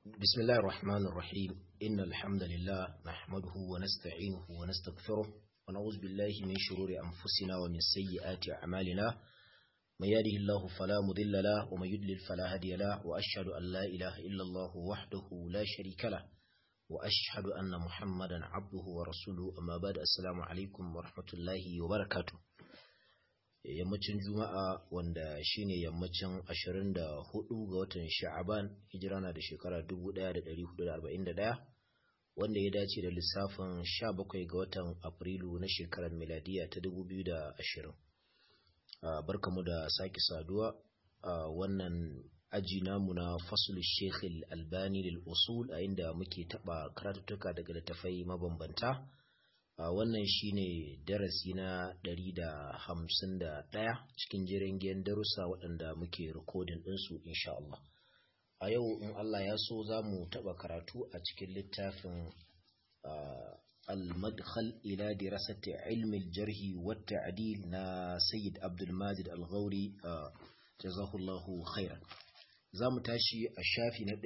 بسم الله الرحمن الرحيم إن الحمد لله نحمده ونستعينه ونستغفره ونعوذ بالله من شرور أنفسنا ومن سيئات أعمالنا من يهده الله فلا مضل له ومن يضلل فلا هادي له وأشهد أن لا إله إلا الله وحده لا شريك له وأشهد أن محمدا عبده ورسوله أما بعد السلام عليكم ورحمة الله وبركاته yammacin juma'a wanda shine yammacin 24 ga watan sha'aban hijira na da shekara 1441 wanda ya dace da lissafin 17 ga watan afrilu na shekarar miladiya ta 2020 barkamu da sake saduwa a wannan aji namu na fasul shekhil albani lil usul a inda muke taba karatuttuka daga littafai mabambanta Uh, wannan shine darasi na ɗari da hamsin da ɗaya cikin jiran giyan darussa waɗanda muke rikodin ɗinsu insha Allah. A yau in Allah ya so za mu taɓa karatu a cikin littafin uh, al-madkhal ila dirasati ilmi jarhi wa ta'dil na Sayyid Abdul Majid Al-Ghauri uh, jazahullahu khairan. Za mu tashi a shafi na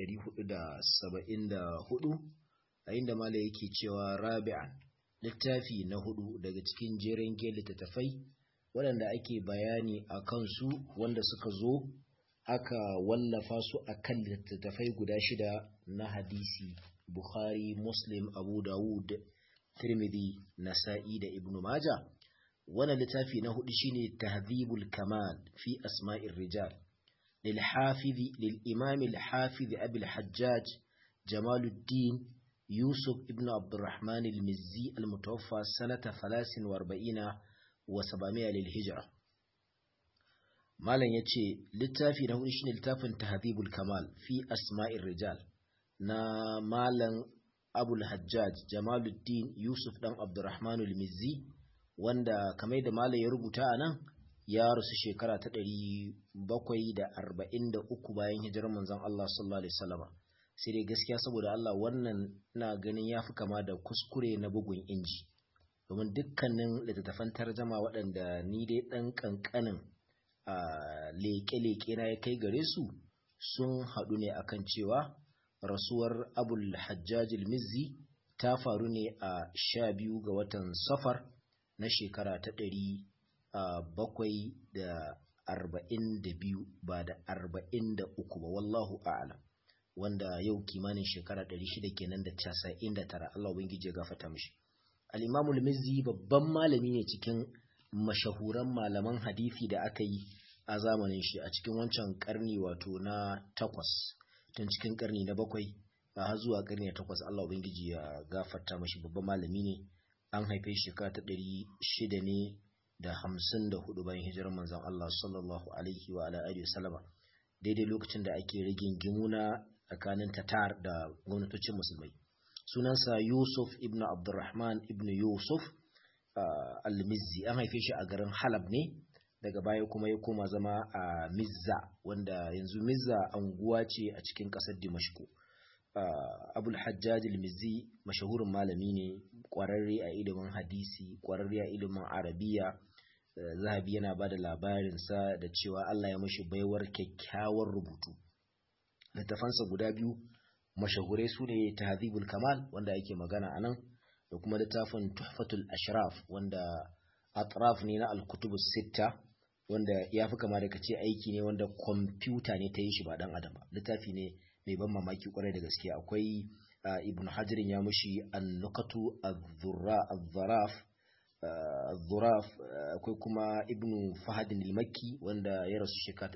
474 a inda mala yake cewa rabi'an littafi na hudu daga cikin jerin littattafai waɗanda ake bayani a kansu wanda suka zo aka wallafa su a kan littattafai guda shida na hadisi bukhari muslim abu dawud tirmidhi nasa'i da ibnu maja wannan littafi na hudu shine tahdhibul kamal fi asma'ir rijal lil hafizi lil imam al hafiz abi al hajjaj jamaluddin يوسف ابن عبد الرحمن المزي المتوفى سنة ثلاث واربعين وسبعمائة للهجرة مالا يتشي للتافي نهو إشن التافن تهذيب الكمال في أسماء الرجال نا مالا أبو الحجاج جمال الدين يوسف بن عبد الرحمن المزي wanda kamar da malam ya rubuta a nan ya rasu shekara ta ɗari bakwai da arba'in da uku bayan hijirar manzon Allah sallallahu alaihi wasallama sai dai gaskiya saboda Allah wannan na ganin ya fi kama da kuskure na bugun inji domin dukkanin littattafan tarjama waɗanda ni dai ɗan ƙanƙanin a leƙe-leƙe na ya kai gare su sun haɗu ne akan cewa rasuwar abul hajjajil mizzi ta faru ne a sha biyu ga watan safar na shekara ta ɗari bakwai da arba'in da biyu ba da arba'in da uku ba wallahu a'alam wanda yau kimanin shekara 600 kenan da 99 Allah ubangiji ya gafarta mishi al-Imam al-Mizzi babban malami ne cikin mashahuran malaman hadisi da aka yi a zamanin shi a cikin wancan karni wato na takwas tun cikin karni na bakwai har zuwa karni na takwas Allah ubangiji ya gafarta mishi babban malami ne an haife shekara ta 600 ne da 54 bayan hijirar manzon Allah sallallahu alaihi wa ala alihi wasallama daidai lokacin da ake rigin gimuna tsakanin tatar da gwamnatocin musulmai sunansa yusuf ibn abdurrahman ibn yusuf uh, al-mizzi an haife shi a garin halab ne daga baya kuma ya koma zama a mizza wanda yanzu mizza anguwa ce a cikin ƙasar dimashku uh, abul hajjaj al-mizzi mashahurin malami ne ƙwararre a ilimin hadisi ƙwararre a ilimin arabiya uh, zahabi yana ba da labarinsa da cewa allah ya mashi baiwar kyakkyawar rubutu littafansa guda biyu mashahurai su ne tahdhibul kamal wanda ake magana a nan da kuma littafin tuhfatul ashraf wanda atraf ne na alkutubus sitta wanda ya fi kama da kace aiki ne wanda kwamfuta ne ta yi shi ba dan adam ba littafi ne mai ban mamaki kwarai da gaske akwai ibn hajarin ya mushi an-nukatu az-zaraf az-zuraf akwai kuma ibn fahadin al-makki wanda ya rasu shekara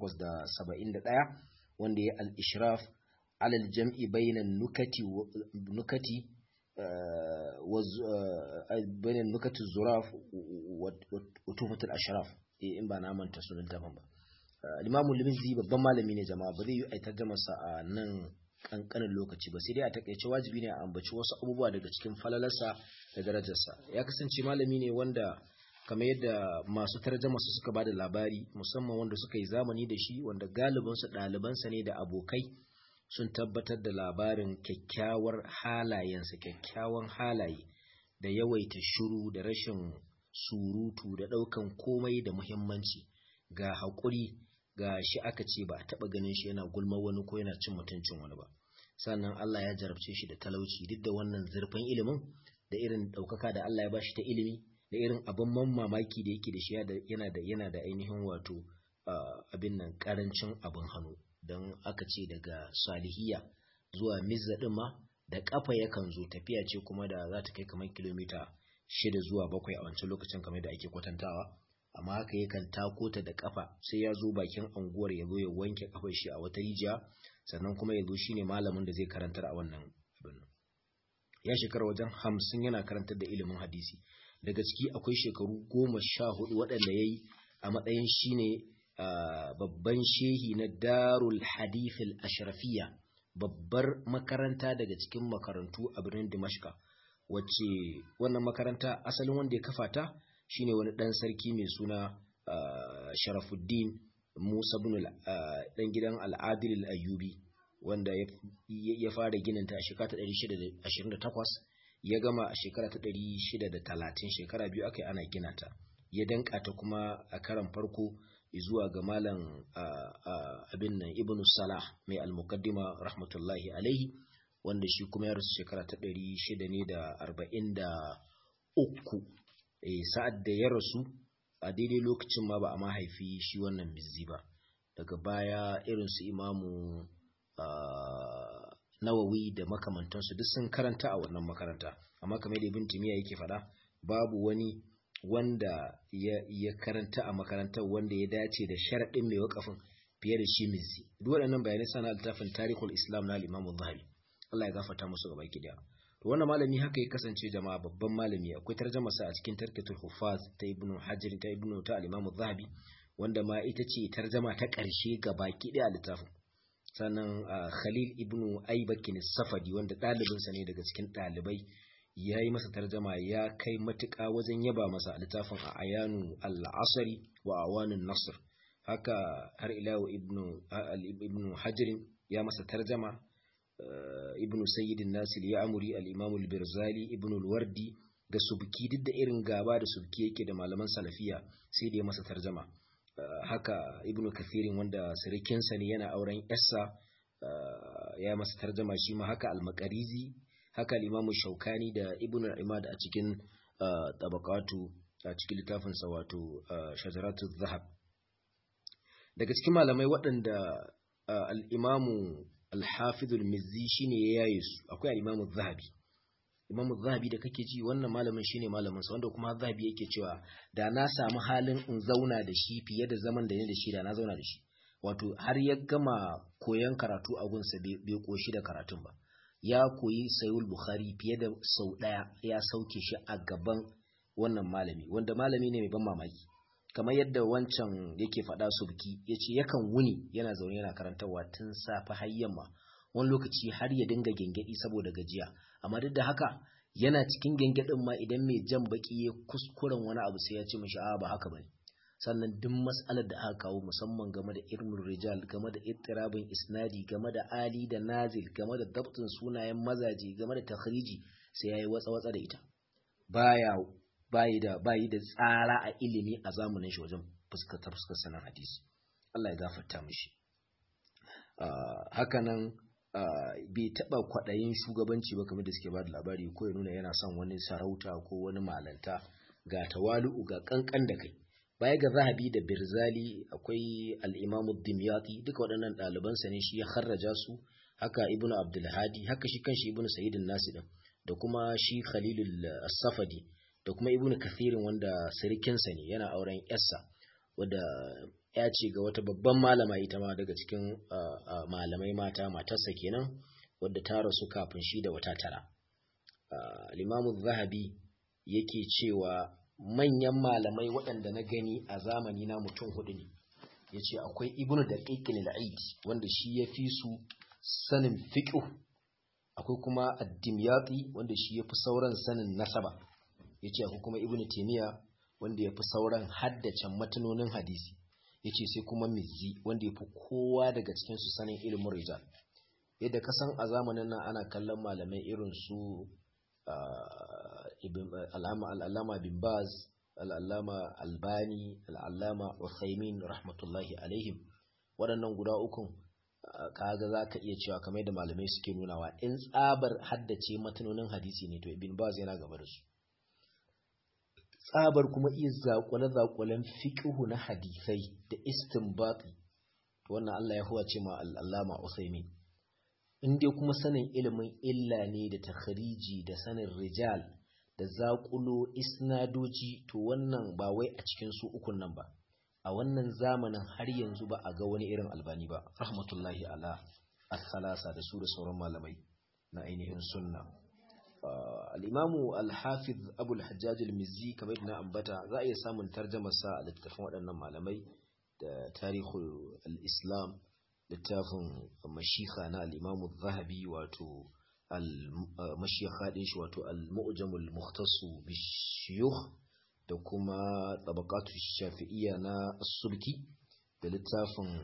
871 wanda ya al-ishraf alal jam'i bainan nukati nukati bainan nukati zuraf wa tufatul ashraf in ba na manta sunan daban ba limamu liminzi babban malami ne jama'a ba zai yi aitar da masa a nan kankanin lokaci ba sai dai a takaice wajibi ne a ambaci wasu abubuwa daga cikin falalarsa da darajarsa ya kasance malami ne wanda kamar yadda masu tarjama su suka bada labari musamman wanda suka yi zamani da shi wanda galibinsu ɗalibansa ne da abokai sun tabbatar da labarin kyakkyawar halayensa kyakkyawan halaye da yawaita shiru da rashin surutu da ɗaukan komai da muhimmanci ga haƙuri ga shi aka ce ba a taɓa ganin shi yana gulma wani ko yana cin mutuncin wani ba sannan Allah ya jarabce shi da talauci duk da wannan zurfin ilimin da irin ɗaukaka da Allah ya bashi ta ilimi da irin abin man mamaki da yake da shi yana da yana da ainihin wato abin nan karancin abin hannu don aka ce daga salihiya zuwa mizza ɗin ma da kafa yakan zo tafiya ce kuma da za ta kai kamar kilomita shida zuwa bakwai a wancan lokacin kamar da ake kwatantawa amma haka yakan tako ta da kafa sai ya zo bakin anguwar ya zo ya wanke kafar shi a wata rijiya sannan kuma ya zo shine malamin da zai karantar a wannan abin ya shekara wajen hamsin yana karantar da ilimin hadisi daga ciki akwai shekaru goma sha hudu waɗanda ya yi a matsayin shine babban shehi na darul hadithil ashrafiya babbar makaranta daga cikin makarantu a birnin dimashka wacce wannan makaranta asalin wanda ya kafa ta shine wani ɗan sarki mai suna sharafuddin musa bin ɗan gidan al'adil al'ayyubi wanda ya fara gininta a shekara ta 628 ya gama a shekara ta 630 shekara biyu aka yi ana gina ta ya danka ta kuma a karan farko zuwa ga malam abin nan ibn salah mai al-muqaddima rahmatullahi alaihi wanda shi kuma ya rasu shekara ta 643 eh sa'ad da ya rasu a daidai lokacin ma ba a mahaifi shi wannan mizzi ba daga baya irin su imamu nawawi da makamantansu duk sun karanta a wannan makaranta amma kamar da ibn timiya yake faɗa babu wani wanda ya, ya karanta a makarantar wanda ya dace da sharaɗin mai wakafin fiye da shi mizzi duk waɗannan bayanai sana littafin tarihul islam na al-imam zahabi Allah ya gafarta musu gaba ki daya to wannan malami haka ya kasance jama'a babban malami akwai tarjuma sa a cikin tarkatul hufaz ta ibnu hajar ta ibnu ta al-imam zahabi wanda ma ita ce tarjuma ta ƙarshe gaba ki daya a littafin sannan khalil ibnu aibakin safadi wanda ɗalibinsa ne daga cikin ɗalibai ya yi masa tarjama ya kai matuƙa wajen yaba masa littafin a ayanu al'asari wa awanin nasr haka har ilawa ibnu hajirin ya masa tarjama ibnu sayyidin nasir ya amuri al'imamu birzali ibnu wardi da subki duk da irin gaba da subki yake da malaman salafiya sai da ya masa tarjama haka ibnu kathirin wanda sirikinsa ne yana auren yarsa ya masa tarjama shi ma haka al-makarizi haka al-imamu shaukani da ibnu imad a cikin tabaqatu a cikin littafin sa wato shajaratu zahab daga cikin malamai waɗanda al-imamu al-hafiz al-mizzi shine ya yaye su akwai al-imamu zahabi imamu zahabi da kake ji wannan malamin shine malamin sa wanda kuma zahabi yake cewa da na samu halin in zauna da shi fiye da zaman da ne da shi da na zauna da shi wato har ya gama koyon karatu a gunsa bai koshi da karatun ba ya koyi sayul bukhari fiye da sau daya ya sauke shi a gaban wannan malami wanda malami ne mai ban mamaki kamar yadda wancan yake faɗa subki ya ce yakan wuni yana zaune yana karantarwa tun safe har yamma wani lokaci har ya dinga gengedi saboda gajiya amma duk da haka yana cikin gengedin ma idan mai jan baki ya kuskuren wani abu sai ya ce mishi a ba haka bane sannan duk mas'alar da aka kawo musamman game da ilmin rijal game da ittirabin isnadi game da ali da nazil game da dabtin sunayen mazaje game da takhriji sai yayi watsa watsa da ita baya bayi da bayi da tsara a ilimi a zamanin shi wajen fuskatar fuskar sanan hadisi Allah ya gafarta mishi hakanan bai taɓa kwaɗayin shugabanci ba kamar da suke ba da labari ko ya nuna yana son wani sarauta ko wani malanta ga tawalu'u ga kankan da kai baya ga zahabi da birzali akwai al'imamu dimyati duka waɗannan ɗalibansa ne shi ya harraja su haka ibnu abdulhadi haka shi kanshi ibnu sa'idin nasi din da kuma shi khalilul safadi da kuma ibnu kathirin wanda sirikinsa ne yana auren yarsa wadda ya ce ga wata babban malama ita ma daga cikin malamai mata matarsa kenan wadda ta rasu kafin shi da wata tara limamu zahabi yake cewa manyan malamai waɗanda na gani a zamani na mutum hudu ne ya ce akwai ibnu da ƙiƙin al'aid wanda shi ya fi su sanin fiƙo akwai kuma addimyati wanda shi ya fi sauran sanin nasaba ya ce akwai kuma ibnu taimiyya wanda ya fi sauran haddace matanonin hadisi ya ce sai kuma mizzi wanda ya fi kowa daga cikinsu sanin ilimin rijal yadda kasan a zamanin nan ana kallon malamai irin su al'allama bin baz al'allama albani al'allama uthaymin rahmatullahi alaihim waɗannan guda ukun kaga za ka iya cewa kamar da malamai suke nunawa in tsabar haddace matanonin hadisi ne to ibn baz yana gaba da su tsabar kuma iya zaƙwale-zaƙwalen fiƙihu na hadisai da istinbati wannan Allah ya huwace ma al'allama Usaimin in dai kuma sanin ilimin illa ne da takhariji da sanin rijal da zaƙulo isnadoji to wannan ba wai a cikin su ukun nan ba a wannan zamanin har yanzu ba a ga wani irin albani ba rahmatullahi ala as-salasa da su da sauran malamai na ainihin sunna al-imamu al-hafiz abu al-hajjaj al-mizzi kamar na ambata za a iya samun tarjumar sa a littafin waɗannan malamai da tarihul al-islam littafin mashika na al-imamu zahabi wato al-mashika din shi wato al-mu'jamul mukhtasu bishiyukh da kuma tabaqatu shafi'iyya na subki da littafin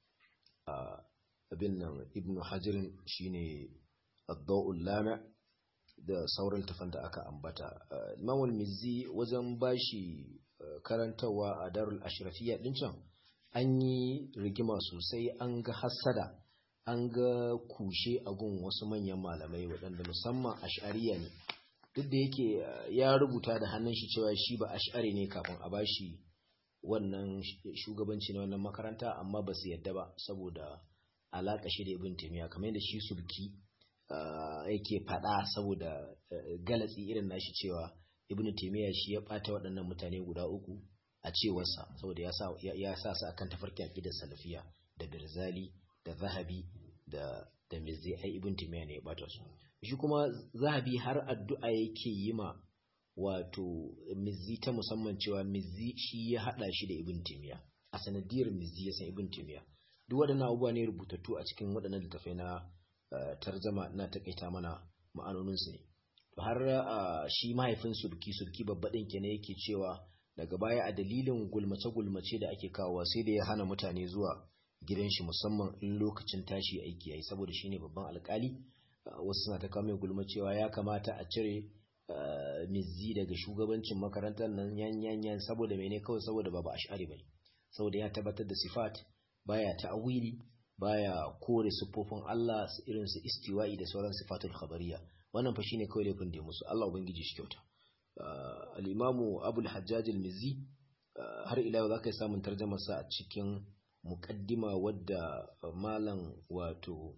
abin nan ibnu hajirin shine ad-daw'ul lami' da sauran littafan da aka ambata imam al-mizzi wajen bashi karantawa a darul ashrafiyya din can an yi rigima sosai an ga hassada an ga kushe a gun wasu manyan malamai waɗanda musamman ash'ariya ne duk da yake ya rubuta da hannun shi cewa shi ba ash'ari ne kafin a bashi wannan shugabanci na wannan makaranta amma ba su yadda ba saboda alaƙa shi da ibn taymiya kamar yadda shi sulki yake faɗa saboda galatsi irin nashi cewa ibn taymiya shi ya ɓata waɗannan mutane guda uku a cewarsa saboda ya sa su akan tafarkin aqidar salafiya da birzali da zahabi da da mizzi ai ibn taymiya ne ya ɓata su shi kuma zahabi har addu'a yake yi ma wato mizzi ta musamman cewa mizzi shi ya hada shi da ibn taymiya a sanadiyar mizzi ya san ibn taymiya duk waɗannan abubuwa ne rubutattu a cikin waɗannan littafai na tarjama na takaita mana ma'anonin su ne to har shi mahaifin sulki sulki babba din kenan yake cewa daga baya a dalilin gulmace gulmace da ake kawowa sai da ya hana mutane zuwa gidan shi musamman in lokacin tashi aiki yayi saboda shine babban alkali wasu suna ta kawo mai gulma cewa ya kamata a cire mizzi daga shugabancin makarantar nan yan yan yan saboda mene kawai saboda babu ash'ari bane saboda ya tabbatar da sifat baya ta'awili baya kore siffofin Allah irin su istiwa'i da sauran sifatul khabariya wannan fa shine kawai laifin da musu Allah ubangiji shi kyauta al-imamu Abu al-Hajjaj al-Mizzi har ila yau zaka samun tarjumar sa a cikin muqaddima wadda malam wato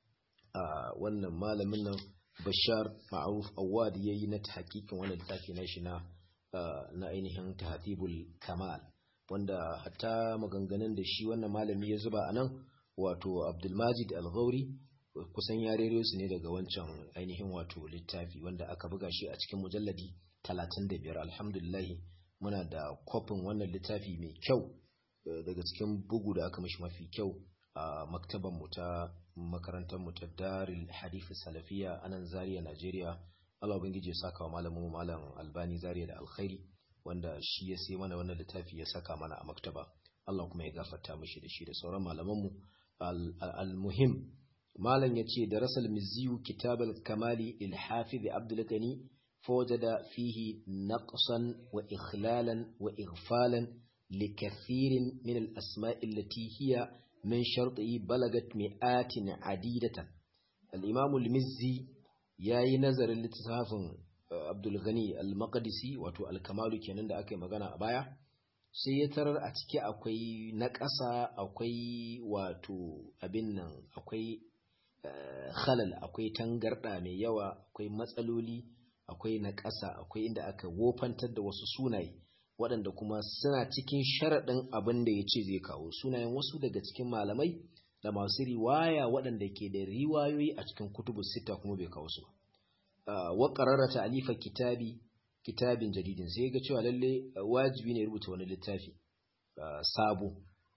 a wannan malamin nan bashar ma'aruf awad ya yi na hakikin wannan littafi na shi na na ainihin tahatibul kamal wanda hatta maganganun da shi wannan malami ya zuba a nan wato abdulmajid al-ghauri kusan ya rere su ne daga wancan ainihin wato littafi wanda aka buga shi a cikin mujalladi 35 alhamdulillah muna da kwafin wannan littafi mai kyau daga cikin bugu da aka mashi mafi kyau a maktaban mu ta makarantar mu ta Darul Hadith Salafiya a nan Zaria Najeriya Allah ubangiji ya saka wa malamin malam Albani Zaria da alkhairi wanda shi ya sai mana wannan littafi ya saka mana a maktaba Allah kuma ya gafarta mishi da shi da sauran malaman mu al-muhim malam yace darasal miziyu kitab al-kamali lil hafiz Abdul Gani فوجد فيه نقصا وإخلالا وإغفالا لكثير من الأسماء التي هي من شرطه بلغت مئات عديدة الإمام المزي yayi nazarin littafin Abdul Ghani al-Maqdisi wato al-Kamalu kenan da aka yi magana a baya sai ya tarar a ciki akwai naƙasa akwai wato abin nan akwai khalal akwai tangarda mai yawa akwai matsaloli akwai naƙasa akwai inda aka wofantar da wasu sunaye waɗanda kuma suna cikin sharaɗin abin da ya ce zai kawo sunayen wasu daga cikin malamai da masu riwaya waɗanda ke da riwayoyi a cikin kutubu sita kuma bai kawo su wa qarara ta'lifa kitabi kitabin jadidin sai ga cewa lalle wajibi ne rubuta wani littafi sabo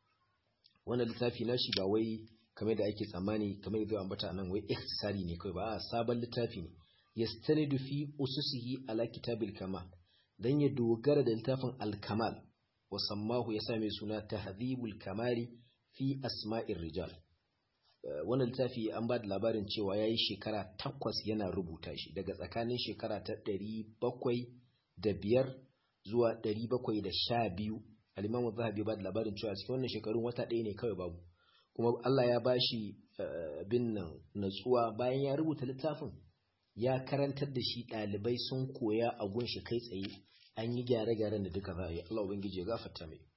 wannan littafi nashi ba wai kamar da ake tsammani kamar yadda ambata nan wai ikhtisari ne kai ba a sabon littafi ne yastanidu fi ususihi ala kitabil kamal dan ya dogara da littafin al-kamal wa sammahu ya same suna tahdhibul kamali fi asma'ir rijal wannan littafi an ba da labarin cewa yayi shekara takwas yana rubuta shi daga tsakanin shekara ta ɗari bakwai da biyar zuwa ɗari bakwai da sha biyu al-imamu zahabi ba da labarin cewa cikin wannan shekarun wata ɗaya ne kawai babu kuma Allah ya bashi bin nan natsuwa bayan ya rubuta littafin ya karantar da shi ɗalibai sun koya a gunshi kai tsaye an yi gyare-gyaren da duka za a yi Allah ubangiji ya gafarta mai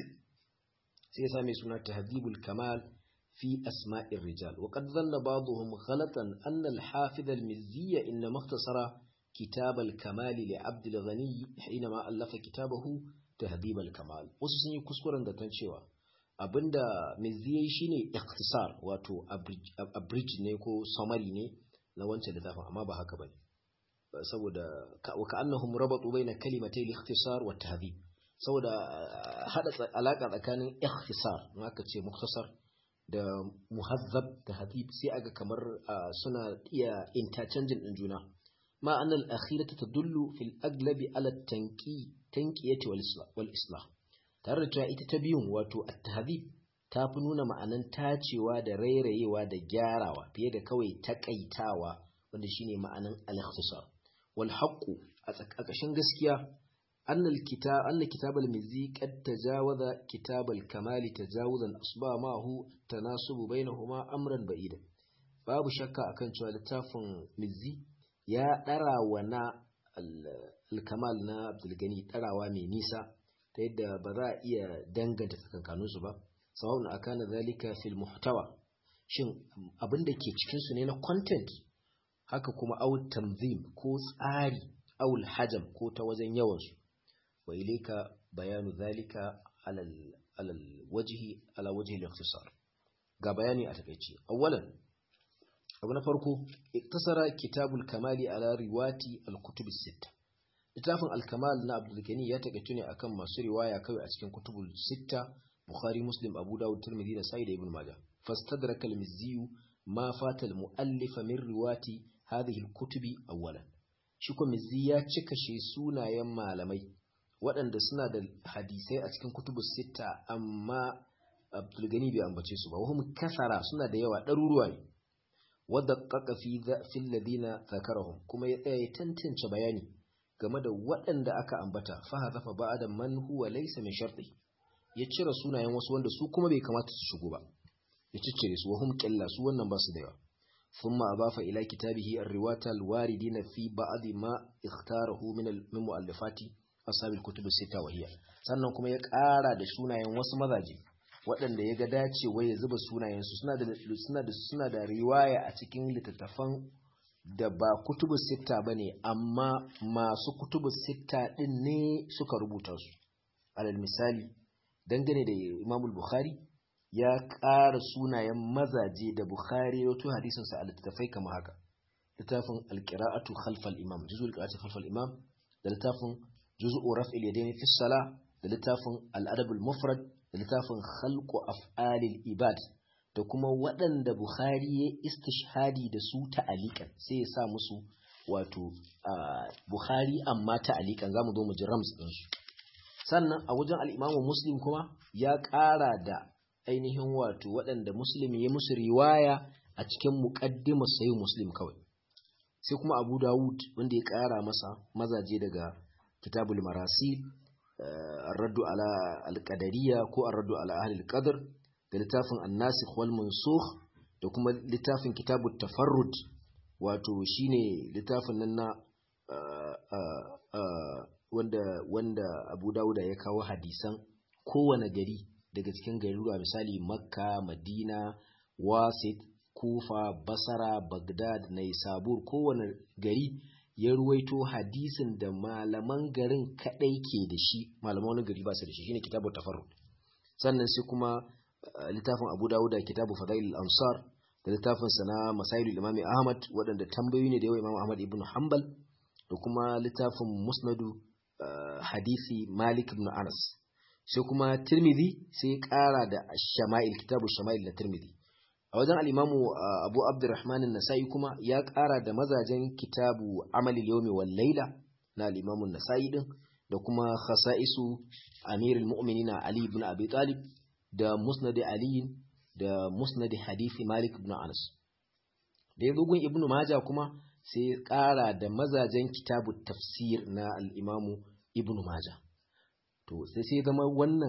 sai ya same suna tahdhibul kamal fi asma'ir rijal wa qad dhanna ba'dhum ghalatan anna al-hafiz al-mizzi inna makhtasara kitab al-kamal li 'abd al-ghani hinama allafa kitabahu tahdhib al-kamal wasu sun yi kuskuren da tan cewa abinda mizzi yayi shine ikhtisar wato abridge ne ko summary ne na wancan littafin amma ba haka bane saboda wa ka'annahum rabatu baina kalimatay al-ikhtisar wa tahdhib saboda hada alaka tsakanin ikhtisar in aka ce muktasar da muhazzab da hadib sai aga kamar suna iya interchanging din juna ma annal akhiratu tadullu fil aglabi ala tanqi tanqiyati wal islah tare da cewa ita ta biyun wato at-tahdhib ta fi nuna ma'anan tacewa da rairayewa da gyarawa fiye da kawai takaitawa wanda shine ma'anan al-ikhtisar wal haqqu a ƙarƙashin gaskiya أن الكتاب أن كتاب المزي قد تجاوز كتاب الكمال تجاوزا أصبح معه تناسب بينهما أمرا بعيدا babu shakka akan cewa littafin mizzi ya ɗara wa na alkamal na abdulgani ɗarawa mai nisa ta yadda ba za a iya danganta tsakankaninsu ba sawa'un akana zalika fil muhtawa shin abin da ke cikinsu ne na content haka kuma au tanzim ko tsari au hajam ko ta wajen yawansu وإليك بيان ذلك على على الوجه على وجه الاختصار ga bayani a takeice awwalan abu na farko iktasara kitabul kamali ala riwati al-kutub as-sitta littafin al-kamal na Abdul Gani ya takeice ne akan masu riwaya kawai a cikin kutubul sitta Bukhari Muslim Abu Dawud Tirmidhi da Sa'id ibn Majah fastadraka al-Mizzi ma fata al-mu'allif min riwati hadhihi al-kutubi awwalan shi ko Mizzi ya cika shi sunayen malamai waɗanda suna da hadisai a cikin kutubu sita amma abdulgani bai ambace su ba wahum kasara suna da yawa ɗaruruwa ne wadda ƙaƙa fi ladina zakarahum kuma ya tsaya ya tantance bayani game da waɗanda aka ambata faha zafa ba da man huwa laysa min sharti ya cire sunayen wasu wanda su kuma bai kamata su shigo ba ya ciccire su wahum qilla su wannan ba su da yawa ثم أضاف إلى كتابه الرواة الواردين في بعض ما اختاره من المؤلفات ashabil kutubu sita wahiya sannan kuma ya ƙara da sunayen wasu mazaje waɗanda ya ga dacewa ya zuba sunayensu suna da suna da suna da riwaya a cikin littattafan da ba kutubu sita bane amma masu kutubu sita din ne suka rubuta su alal misali dangane da Imam Bukhari ya ƙara sunayen mazaje da Bukhari ya wato hadisin sa a littattafai kamar haka littafin al-qira'atu khalfal imam juzul qira'atu khalfal imam da littafin juz'u raf'il yadayn fi salah da littafin al-adab al-mufrad da littafin khalqu af'alil ibad da kuma waɗanda Bukhari ya istishhadi da su ta'alikan sai ya sa musu wato Bukhari amma ta'alikan zamu zo mu ji rams din su sannan a wajen al-Imam Muslim kuma ya ƙara da ainihin wato waɗanda Muslim ya musu riwaya a cikin muqaddimar sahih Muslim kawai sai kuma Abu Dawud wanda ya ƙara masa mazaje daga كتاب المراسيل الرد على القدرية كو الرد على أهل القدر لتاف الناسخ والمنسوخ da kuma littafin kitabu tafarrud wato shine littafin nan na wanda wanda Abu Dawuda ya kawo hadisan kowane gari daga cikin garuruwa misali Makka, Madina, Wasit, Kufa, Basra, Baghdad, Naisabur kowane gari ya ruwaito hadisin da malaman garin kadai ke da shi malaman wani gari ba su da shi shine kitabu tafarrud sannan sai kuma littafin Abu Dawud da kitabu Fadail al-Ansar da littafin sa na Masailul Imam Ahmad waɗanda tambayoyi ne da yawa Imam Ahmad ibn Hanbal da kuma littafin Musnadu hadisi Malik ibn Anas sai kuma Tirmidhi sai ya ƙara da Shama'il kitabu Shama'il na Tirmidhi a wajen al'imamu abu abdurrahman nasa'i kuma ya ƙara da mazajen kitabu amalil yawmi wal laila na al'imamun nasa'i din da kuma khasa'isu amirul mu'minina ali ibn abi talib da musnad ali da musnad hadithi malik ibn anas da ya gun ibn majah kuma sai ya ƙara da mazajen kitabu tafsir na al'imamu ibn majah to sai sai zama wannan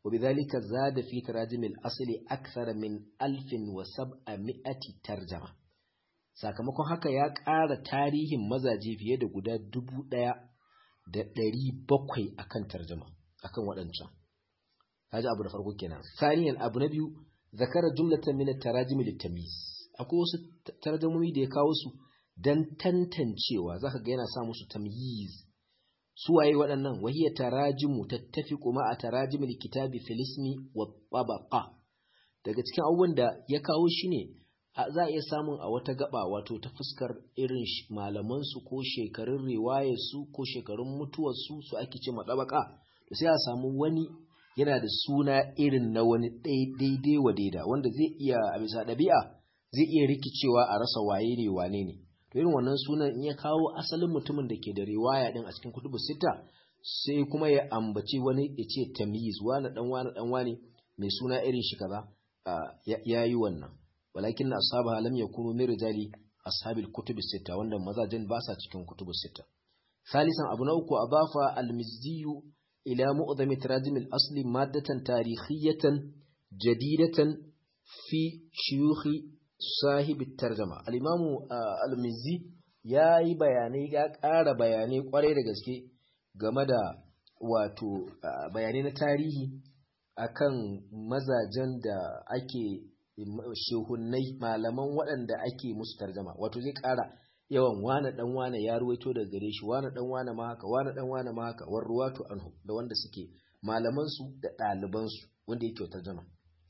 وبذلك زاد في تراجم الأصل أكثر من ألف وسبعمائة ترجمة sakamakon haka ya ƙara tarihin mazaje fiye da guda dubu ɗaya da ɗari bakwai akan tarjama akan waɗancan kaji abu da farko kenan saniyan abu na biyu zakara jumlatan min tarajimi litamyiz akwai wasu tarjamomi da ya kawo su dan tantancewa zaka ga yana sa musu tamyiz su waye waɗannan wahiyar tarajimu tattafiqu ma a tarajimil kitabi filismi wa tabaqa daga cikin abubuwan da ya kawo shi ne za a iya samun a wata gaba wato ta fuskar irin malaman su ko shekarun riwayar su ko shekarun mutuwar su su ake ce madabaka to sai a samu wani yana da suna irin na wani daidai wa daida wanda zai iya a bisa ɗabi'a zai iya rikicewa a rasa waye ne wane ne to irin wannan sunan in ya kawo asalin mutumin da ke da riwaya din a cikin kutubu sita sai kuma ya ambaci wani ya ce tamyiz wani dan wani dan wani mai suna irin shi kaza ya yi wannan walakin ashabu lam yakunu min rijali ashabil kutubu sita wanda mazajen ba sa cikin kutubu sita salisan abu na uku adafa al-mizzi ila mu'dham tarajim al-asli maddatan tarihiyatan jadidatan fi shuyukh sahib tarjama al-imamu al-mizzi ya yi bayanai ya ƙara bayanai kwarai da gaske game da wato bayanai na tarihi akan mazajen da ake shehunnai malaman waɗanda ake musu tarjama wato zai ƙara yawan wane dan wane ya ruwaito daga gare shi wane dan wane ma haka wane dan wane ma haka war ruwatu anhu da wanda suke malaman su da ɗaliban su wanda yake tarjama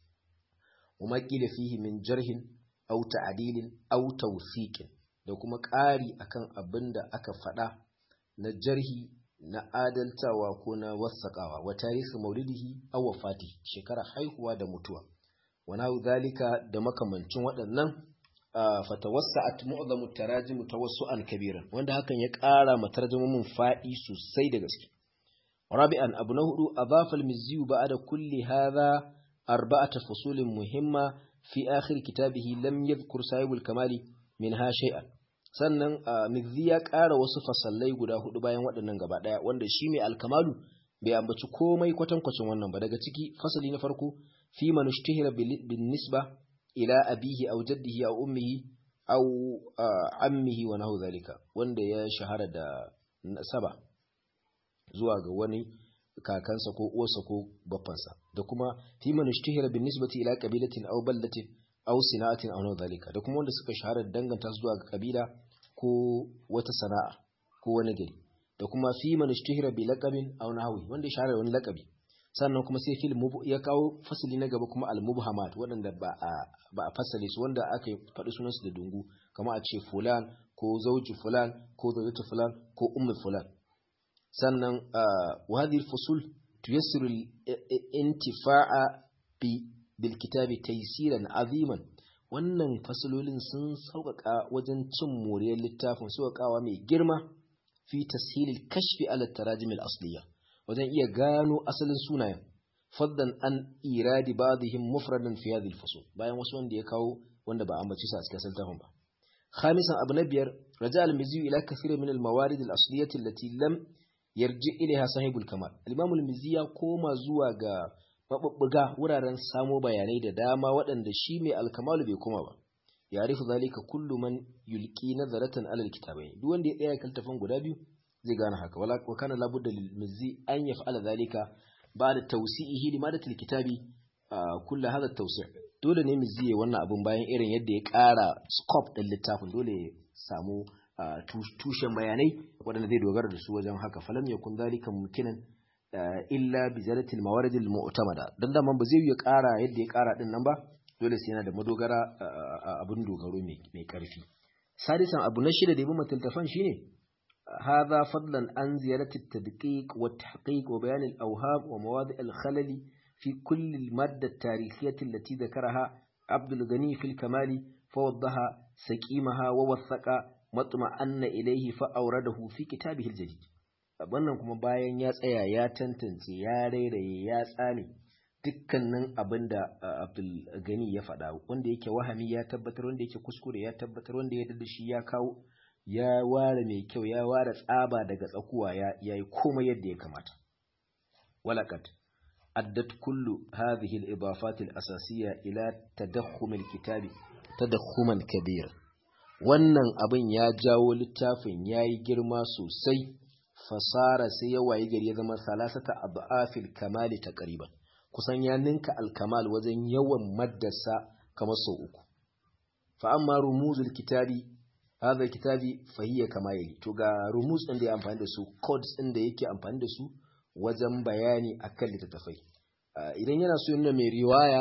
وما قيل فيه من جرح أو تعديل أو توثيق da kuma ƙari akan abin da aka faɗa na jarhi na adaltawa ko na wasaƙawa wa tarihi maulidihi aw wafati shekara haihuwa da mutuwa wa nahu zalika da makamancin waɗannan fatawassa'at mu'zamu tarajim tawassu'an kabiran wanda hakan ya ƙara ma tarjumomin faɗi sosai da gaske rabi'an abu na hudu adafa al-mizzi ba'da kulli hadha arba'ata fusulin muhimma fi akhir kitabihi lam yadhkur sahibul kamali minha shay'an sannan mizzi ya ƙara wasu fasallai guda hudu bayan waɗannan gaba ɗaya wanda shi mai alkamalu bai ambaci komai kwatankwacin wannan ba daga ciki fasali na farko fi man ishtihira bin nisba ila abihi aw jaddihi aw ummihi aw ammihi wa nahu zalika wanda ya shahara da nasaba zuwa ga wani kakansa ko uwarsa ko baffansa da kuma fi man ishtihira bin nisbati ila qabilatin aw baldatin aw sina'atin aw nahu zalika da kuma wanda suka shahara da danganta zuwa ga kabila ko wata sana'a ko wani gari da kuma fi man ishtihira bi laqabin aw nahwi wanda ya shahara wani laqabi sannan kuma sai fil ya kawo fasali na gaba kuma al-mubhamat waɗanda ba a ba a fasale su wanda aka faɗi sunansu da dungu kamar a ce fulan ko zauji fulan ko zaujatu fulan ko ummu fulan sannan wa hadhihi al-fusul tuyassiru al-intifa'a bi bil kitabi taysiran aziman wannan fasalolin sun sauƙaƙa wajen cin moriyar littafin sauƙaƙawa mai girma fi tashilil kashfi ala tarajim al-asliya wajen iya gano asalin sunayen faddan an iradi ba'dihim mufradan fi hadhihi al-fusul bayan wasu wanda ya kawo wanda ba ambaci sa a cikin littafin ba khamisan abu na biyar raja al-mizzi ila kathir min al-mawarid al-asliyah allati lam yarji ilaiha sahibul kamal al-imam al-mizzi ya koma zuwa ga mabubbuga wuraren samo bayanai da dama waɗanda shi mai al-kamal bai koma ba ya'rifu zalika kullu man yulqi nazaratan ala al-kitabayn duk wanda ya tsaya kan tafan guda biyu zai gane haka wala wa kana labudda lil mizzi an yaf'ala zalika ba'da tawsi'ihi limadatil kitabi kullu hadha at-tawsi' dole ne mizzi ya wannan abun bayan irin yadda ya ƙara scope din littafin dole ya samu tushen bayanai waɗanda zai dogara da su wajen haka falam yakun zalika mumkinan illa bi zalatil mawarid al mu'tamada dan da man ba zai ya ƙara yadda ya ƙara din nan ba dole sai yana da madogara abun dogaro mai ƙarfi sadisan abu na shida da yabi mataltafan shine هذا فضلا عن زيادة التدقيق والتحقيق وبيان الأوهام ومواضع الخلل في كل المادة التاريخية التي ذكرها عبد الغني في الكمال فوضها سكيمها ووثق مطمئن إليه فأورده في كتابه الجديد wannan kuma bayan ya tsaya ya tantance ya rairaye ya tsame dukkanin abin da Abdul Gani ya faɗa wanda yake wahami ya tabbatar wanda yake kuskure ya tabbatar wanda ya da shi ya kawo ya ware mai kyau ya ware tsaba daga tsakuwa ya yi komai yadda ya kamata walakat addat kullu hadhihi al-idafat al-asasiyya ila tadakhum al-kitab tadakhuman kabira wannan abin ya jawo littafin yayi girma sosai fasara sai ya wayi gari ya zama salasata adafil kamali taqriban kusan ya ninka al-kamal wajen yawan maddasa kamar sau uku fa amma rumuzul kitabi hadha kitabi fa hiya kama yali to ga rumuz din da ya amfani da su codes din da yake amfani da su wajen bayani akan littattafai idan yana so yana mai riwaya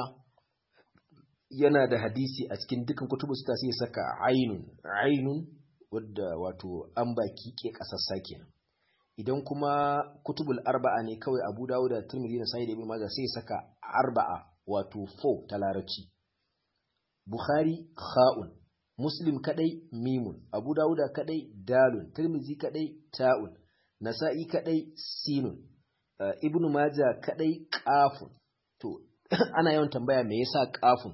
yana da hadisi a cikin dukkan kutubu sita sai ya saka ainun ainun wadda wato an baki ke kasassa kenan idan kuma kutubul arba'a ne kawai Abu Dawud da Tirmidhi da Sahih da Ibn Majah sai ya saka arba'a wato 4 ta larabci Bukhari kha'un Muslim kadai mimun Abu Dawud kadai dalun Tirmidhi kadai ta'un Nasa'i kadai sinun uh, Ibn Majah kadai qafun to ana yawan tambaya me yasa qafun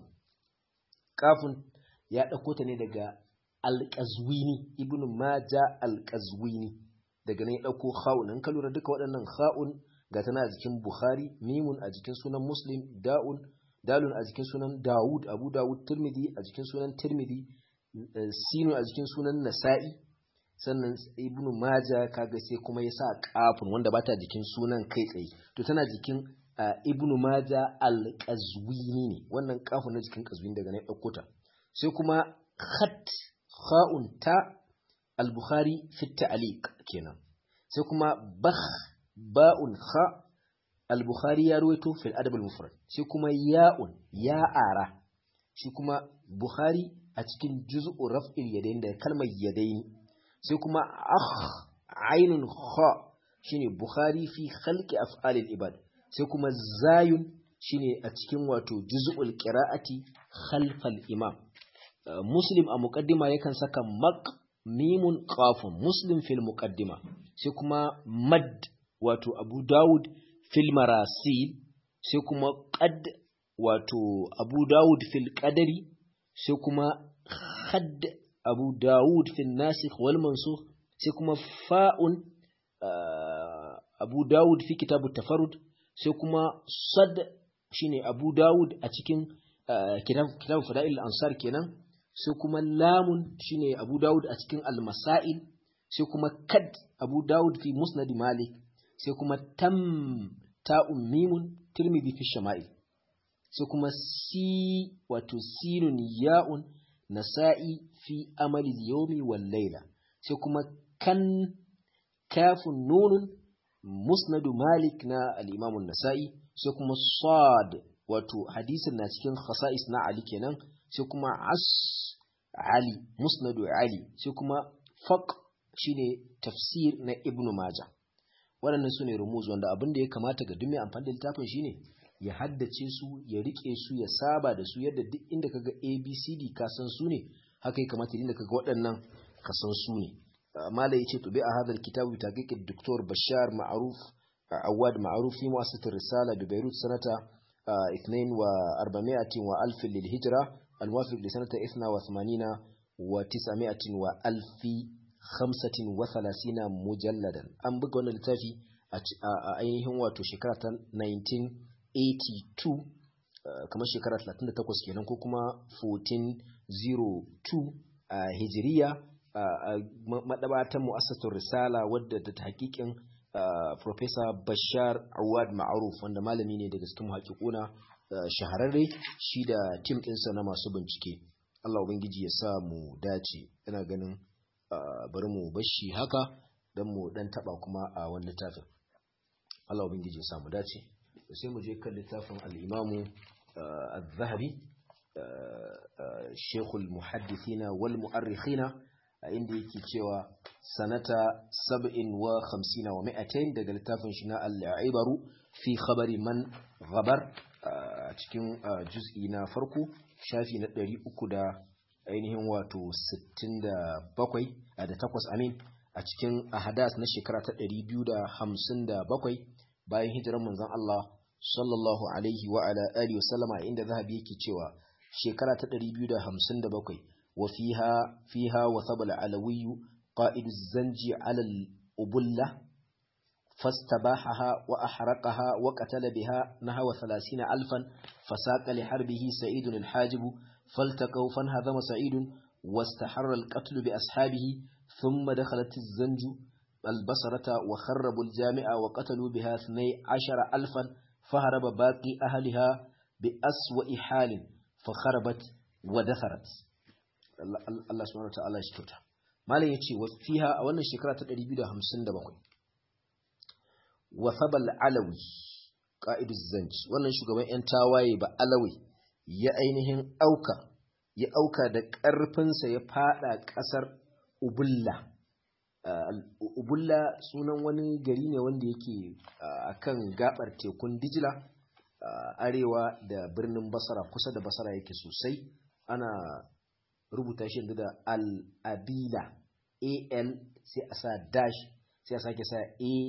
qafun ya dauko ta ne daga Al-Qazwini Ibn Majah Al-Qazwini daga nan ya ɗauko kha'un in ka lura duka waɗannan kha'un ga tana a jikin bukhari mimun a jikin sunan muslim da'un dalun a jikin sunan dawud abu dawud tirmidhi a jikin sunan tirmidhi sinu a jikin sunan nasa'i sannan ibnu maja kaga sai kuma ya sa kafin wanda ba ta jikin sunan kai tsaye to tana jikin ibnu maja al-qazwini ne wannan kafin na jikin qazwini daga nan ya ɗauko ta sai kuma khat kha'un ta al-bukhari fi ta'liq kenan sai kuma bakh ba'un kha al-bukhari ya ruwaito fil adab al-mufrad sai kuma ya'un ya'ara shi kuma bukhari a cikin juz'u raf'il yadayn da kalmar yadayn sai kuma akh ainun kha shine bukhari fi khalqi af'al al-ibad sai kuma zayun shine a cikin wato juz'ul qira'ati khalf al-imam muslim a muqaddima yakan saka maq mimun qafun muslim fil muqaddima sai kuma mad wato abu daud fil marasil sai kuma qad wato abu daud fil qadari sai kuma had abu daud fil nasikh wal mansukh sai kuma fa'un abu daud fi kitab tafarrud sai kuma sad shine abu daud a cikin kitab kitab fada'il ansar kenan sai kuma lamun shine Abu Dawud a cikin Al-Masail sai kuma kad Abu Dawud fi Musnad Malik sai kuma tam ta'un mimun Tirmidhi fi Shama'il sai kuma si wato sinun ya'un Nasa'i fi amali yawmi wal layla sai kuma kan kafun nunun Musnad Malik na al-Imam an-Nasa'i sai kuma sad wato hadisin na cikin khasa'is na Ali kenan sai kuma as Ali musnadu Ali sai kuma faq shine tafsir na Ibn Majah waɗannan su ne rumuz wanda abin da ya kamata ga duk amfani da littafin shine ya haddace su ya rike su ya saba da su yadda duk inda kaga ABCD ka san su ne haka ya kamata inda kaga waɗannan ka san su ne mala yace to bi a hadal kitabu taqiq Dr. Bashar Ma'ruf Awad Ma'ruf fi mu'assasat Risala bi Beirut sanata 42 wa alf lil hijra الموافق لسنة إثنى وثمانين وتسعمائة وألف خمسة وثلاثين مجلدا أم بقونا لتافي أينهم واتو شكرة 1982 كما شكرة 38 kenan ko kuma 1402 a hijiriya madabatan mu'assasatul risala wadda da tahqiqin Professor Bashar Awad Ma'ruf wanda malami ne daga cikin haƙiƙuna shahararre shi da tim ɗinsa na masu bincike Allah Ubangiji ya sa mu dace ina ganin bari mu bashi haka don mu ɗan taɓa kuma a wani littafin Allah Ubangiji ya sa mu dace sai mu je kan littafin al'imamu al-zahabi shekul muhaddithina wal mu'arrikhina a inda yake cewa sanata sab'in wa hamsina wa mi'atain daga littafin shi na al-ibaru fi khabari man ghabar a cikin juz'i na farko shafi na ɗari uku da ainihin wato sittin da bakwai da takwas amin a cikin ahadas na shekara ta ɗari biyu da hamsin da bakwai bayan hijiran manzon Allah sallallahu alaihi wa ala alihi wa sallama inda zahabi yake cewa shekara ta ɗari biyu da hamsin da bakwai wa fiha fiha wa sabala alawiyu qa'idu zanji ala ubulla فاستباحها وأحرقها وقتل بها نحو ثلاثين ألفا فساق لحربه سعيد الحاجب فالتقوا فانهزم سعيد واستحر القتل بأصحابه ثم دخلت الزنج البصرة وخربوا الجامع وقتلوا بها اثني عشر ألفا فهرب باقي أهلها بأسوأ حال فخربت ودثرت الله سبحانه وتعالى يشكرها malam ya ce fiha a wannan shekara ta 257 wasabal alawi ƙa'idus zanci wannan shugaban 'yan tawaye ba alawi ya ainihin auka ya auka da ƙarfinsa ya fada ƙasar ubulla ubulla sunan wani gari ne wanda yake a kan gabar tekun dijila arewa da birnin basara kusa da basara yake sosai ana rubuta shi da al-abila al sai a sa dash sai a sake sa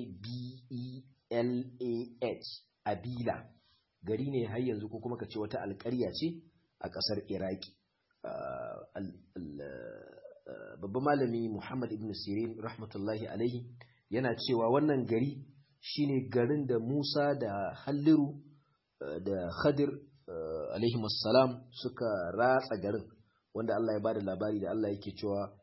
a-b-e-l-a-h abila gari ne har yanzu ko kuma ka ce wata alƙarya ce a ƙasar iraki babban malami muhammad ibn sirin rahmatullahi alaihi yana cewa wannan gari shine garin da musa da halliru da khadir alaihi suka ratsa garin wanda Allah ya bada labari da Allah yake cewa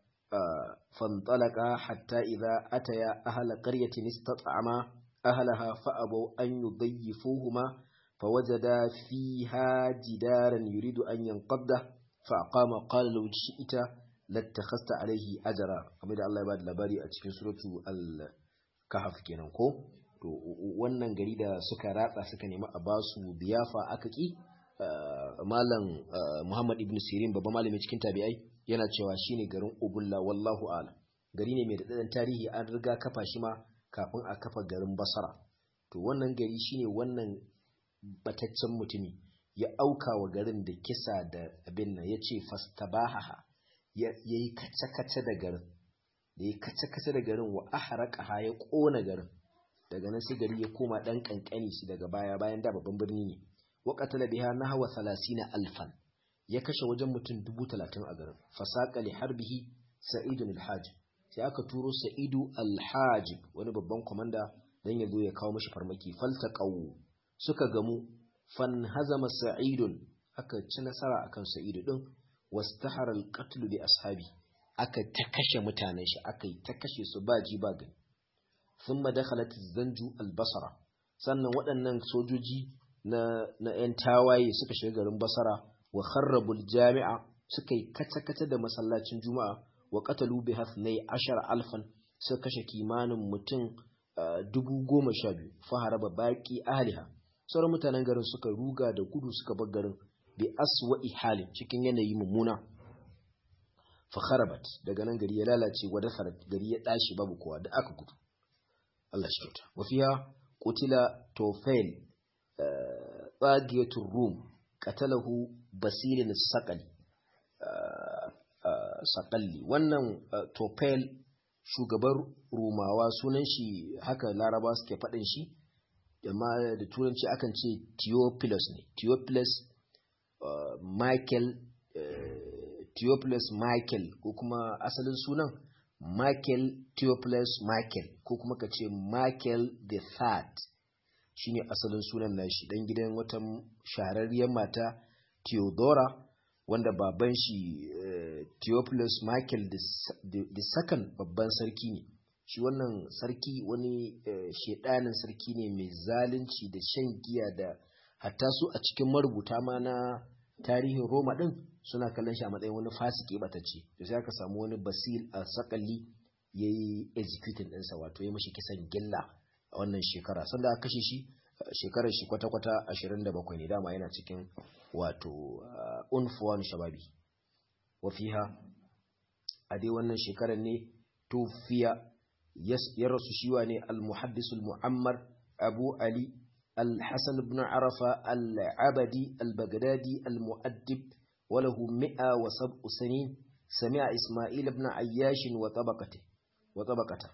fantalaka hatta idza ataya ahla qaryatin istat'ama ahlaha fa'abu an yudayyifuhuma fawajada fiha jidaran yuridu an yanqadda fa'aqama qala law shi'ta lattakhasta alayhi ajra kamar da Allah ya bada labari a cikin suratu al-kahf kenan ko to wannan gari da suka ratsa suka nemi a basu biyafa aka ki malam Muhammad ibn Sirin babban malami cikin tabi'ai yana cewa shine garin Ubulla wallahu a'lam gari ne mai daɗaɗɗen tarihi an riga kafa shi ma kafin a kafa garin Basra to wannan gari shine wannan bataccen mutumi ya auka wa garin da kisa da abin nan yace fastabaha yayi kace-kace da garin da yayi kace-kace da garin wa ahraqaha ya kona garin daga nan sai gari ya koma dan kankani shi daga baya bayan da babban birni ne وقتل بها نحو ثلاثين ألفا يكش وجن متن دبو تلاتين أغرب فساق لحربه سعيد الحاجب sai aka turo sa'idu alhajib wani babban kwamanda don ya zo ya kawo mashi farmaki faltaqaw suka gamu fan hazama sa'idun aka ci nasara akan sa'idu din wastahara alqatl bi ashabi aka ta kashe mutanen shi aka yi ta kashe su ba ji ba gani thumma dakhalat zanju albasara sannan waɗannan sojoji na na ‘yan tawaye suka shiga garin Basara wa kharrabul jami'a suka yi kata-kata da masallacin Juma'a wa qatalu bi hasnai ashar alfan suka kashe kimanin mutum dubu goma sha biyu faharaba baki ahliha sauran mutanen garin suka ruga da gudu suka bar garin bi aswa'i halin cikin yanayi mummuna fa kharabat daga nan gari ya lalace wa dasarat gari ya dashi babu kowa da aka gudu Allah shi kyauta wa fiha qutila tawfail tsagiyatul rum qatalahu basilin saqali saqalli wannan tofel shugaban rumawa sunan shi haka laraba suke faɗin shi amma da turanci akan ce theophilus ne theophilus michael theophilus michael ko kuma asalin sunan michael theophilus michael ko kuma ka ce michael the third shine asalin sunan nashi dan gidan wata shahararriyar mata Theodora wanda baban shi Theophilus Michael the second babban sarki ne shi wannan sarki wani shedanin sarki ne mai zalunci da shan giya da hatta su a cikin marubuta ma na tarihin Roma din suna kallon shi a matsayin wani fasiki batacce da sai aka samu wani basil a sakalli yayi executing ɗinsa wato ya mashi kisan gilla a wannan shekara sanda aka kashe shi shekarar shi kwata-kwata 27 ne dama yana cikin wato unfuwan shababi wafiha a dai wannan shekarar ne tufiya ya rasu shiwa ne al-muhaddisul mu'ammar abu ali al-hassan ibn arafa al-abadi al-baghdadi al-mu'addib walahu mi'a wa sab'u sanin sami'a isma'il ibn ayyashin wa tabaqati wa tabaqata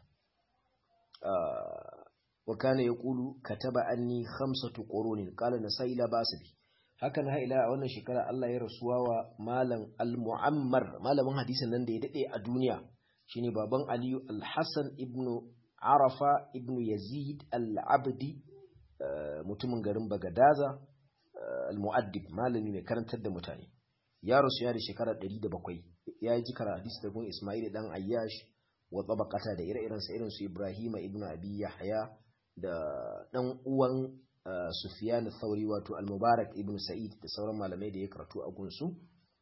وكان يقول كتب أني خمسة قرون قال نسائي لا باس به hakan ha ila a wannan shekara Allah ya rasuwa wa malam al-mu'ammar malamin hadisin nan da ya dade a duniya shine baban Aliyu al-Hasan ibn arafa ibn yazid al-abdi mutumin garin bagadaza al-mu'addib malami mai karantar da mutane ya rasu ya da shekara 107 ya yi jikar hadisi da gun ismail dan ayyash wa tabaqata da ire-iren sa irin su ibrahim ibn abi yahya da dan uwan sufyan thauri wato al-mubarak ibn sa'id da sauran malamai da ya karatu a gunsu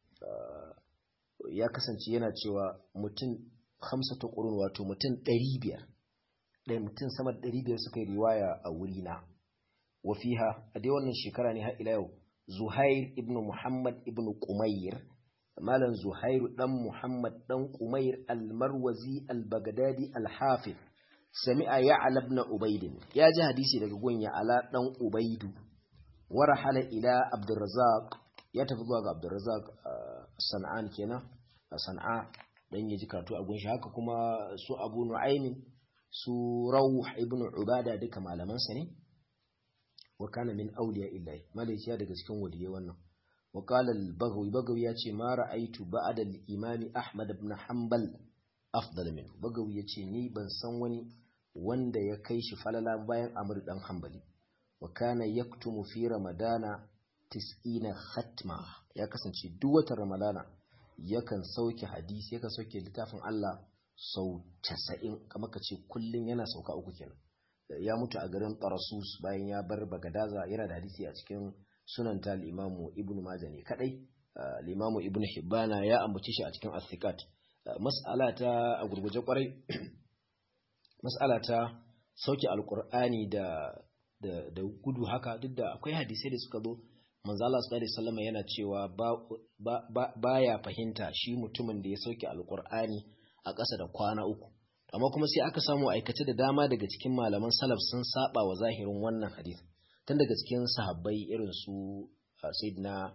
ya kasance yana cewa mutum hamsatu qurun wato mutum 500 da mutum sama da 500 suka yi riwaya a wurina wa fiha a dai wannan shekara ne har ila yau Zuhair ibn Muhammad ibn Qumayr malam Zuhairu dan Muhammad dan Qumayr al-Marwazi al-Baghdadi al-Hafiz sami'a Ya'la ibn Ubayd ya ji hadisi daga gun Ya'la dan Ubaydu warahala ila Abdurrazzaq ya tafi zuwa ga Abdurrazzaq San'an kenan a San'a dan ya ji karatu a gun shi haka kuma su Abu Nu'aym su Rawh ibn Ubada duka malaman sa ne wa kana min awliya illahi malaki ya daga cikin waliyai wannan wa qala al-baghawi baghawi ya ce ma ra'aitu ba'da al-imam ahmad ibn hanbal afdal min baghawi ya ce ni ban san wani wanda ya kai shi falala bayan amr dan hanbali wa kana yaktumu fi ramadana 90 khatma ya kasance duk watan ramadana yakan sauke hadisi yakan sauke littafin Allah sau 90 kamar ka ce kullun yana sauka uku kenan ya mutu a garin Tarasus bayan ya bar Bagadaza yana da hadisi a cikin sunan ta limamu Ibn Majah ne kadai limamu Ibn Hibbana ya ambace shi a cikin As-Sikat mas'ala ta a gurguje kwarai mas'ala ta sauke alqur'ani da da da gudu haka duk da akwai hadisai da suka zo manzo Allah sallallahu alaihi wasallam yana cewa ba baya fahimta shi mutumin da ya sauke alqur'ani a ƙasa da kwana uku amma kuma sai aka samu aikace da dama daga cikin malaman salaf sun saba wa zahirin wannan hadith tun daga cikin sahabbai irin su sayyidina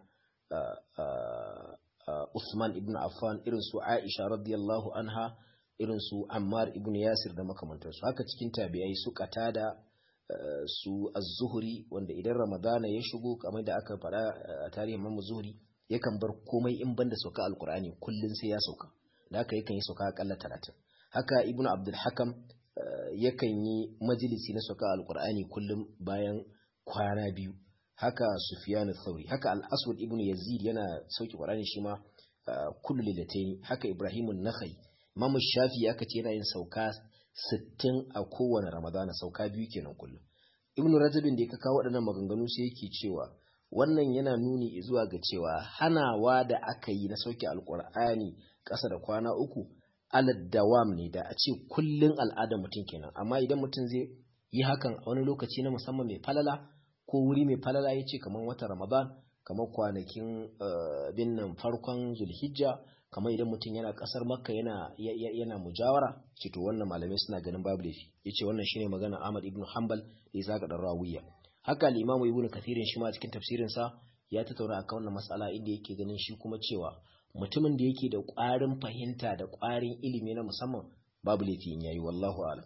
Usman ibn Affan irin su Aisha radiyallahu anha irin su Ammar ibn Yasir da makamantansu haka cikin tabi'ai su Qatada su Az-Zuhri wanda idan Ramadana ya shigo kamar da aka faɗa a tarihin Imam Zuhri yakan bar komai in banda sauka alkur'ani kullun sai ya sauka da haka yakan yi sauka akalla 30 haka ibn abdul hakam yakan yi majalisi na sauka alkur'ani kullum bayan kwana biyu haka sufyan thauri haka al-aswad ibn yazid yana sauki qur'ani shi ma kullu lilataini haka ibrahim an-nakhai imam shafi aka ce yana yin sauka 60 a kowane ramadana sauka biyu kenan kullum ibn rajabin da ya kawo waɗannan maganganu sai yake cewa wannan yana nuni zuwa ga cewa hanawa da aka yi na sauke alkur'ani ƙasa da kwana uku alad dawam ne da a ce kullun al'ada mutum kenan amma idan mutum zai yi hakan a wani lokaci na musamman mai falala ko wuri mai falala ya ce kamar wata ramadan kamar kwanakin bin nan farkon zulhijja kamar idan mutum yana kasar makka yana yana mujawara ce to wannan malamai suna ganin babu laifi yace wannan shine magana Ahmad ibn Hanbal da Isa ga dan Rawiya haka al-Imam Ibn Kathirin shi ma cikin tafsirin sa ya tattauna akan wannan mas'ala inda yake ganin shi kuma cewa mutumin da yake da ƙwarin fahimta da ƙwarin ilimi na musamman babu laifi in yayi wallahu a'lam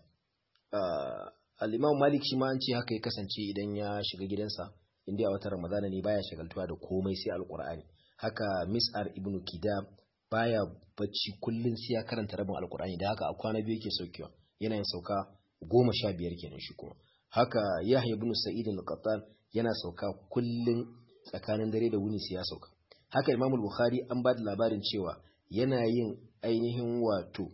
al-Imam Malik shi ma an ce haka ya kasance idan ya shiga gidansa inda a watan Ramadana ne baya shagaltuwa da komai sai Al-Qur'ani haka Mis'ar ibn Kidam baya bacci kullun sai ya karanta rabin Al-Qur'ani da haka a kwana biyu yake saukewa yana yin sauka goma sha biyar kenan shi kuma haka Yahya ibn Sa'id al-Qattan yana sauka kullun tsakanin dare da wuni sai ya sauka haka Imam Bukhari an ba da labarin cewa yana yin ainihin wato